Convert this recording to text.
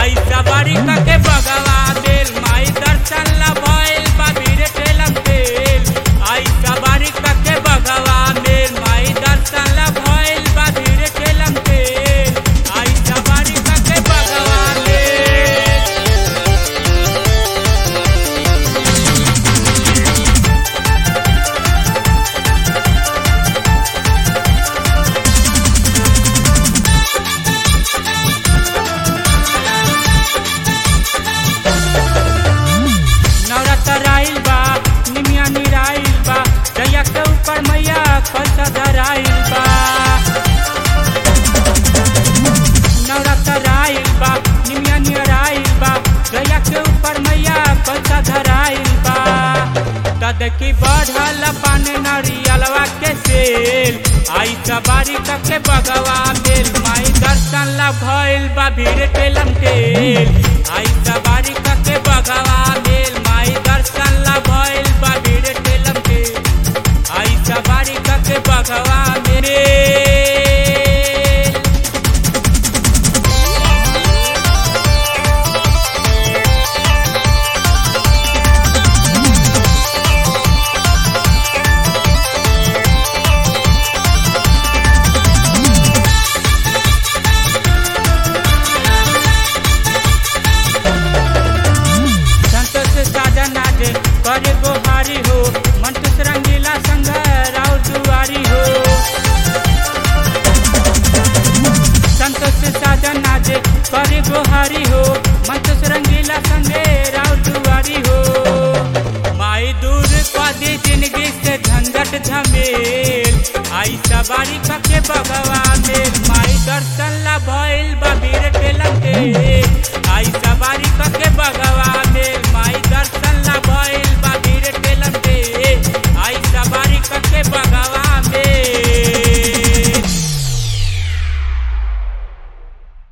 आई सवारी के बगवा बेल माई दर्शन ला भइल बा भीड़ ठेलम ठेल आई सवारी के बगवा बेल माई दर्शन ला भइल बा भीड़ ठेलम ठेल आई सवारी के बगवा बेल नवरात्र आइल बा निमिया निराइल बा जया के ऊपर मैया कलसा धराइल बा नवरात्र आइल बा निमिया निराइल बा जया के ऊपर मैया कलसा धराइल बा तद की बढ़ल पान नरियलवा के सेल आई सवारी के बगवा मेल माई दर्शन ला भइल बा भीड़ टेलम टेल आई सवारी के बगवा मेल माई दर्शन ला भइल बा भीड़ टेलम टेल आई सवारी के बगवा मेल संतोष साजन आजे करे गोहारी हो मंटूस रंगीला संग राव दुआरी हो संतोष साजन आजे करे गोहारी हो मंटूस रंगीला संगे राव दुआरी हो माई दूर कदी जिंदगी से झंझट झमेल आई सवारी कके बगवा में माई दर्शन ला भइल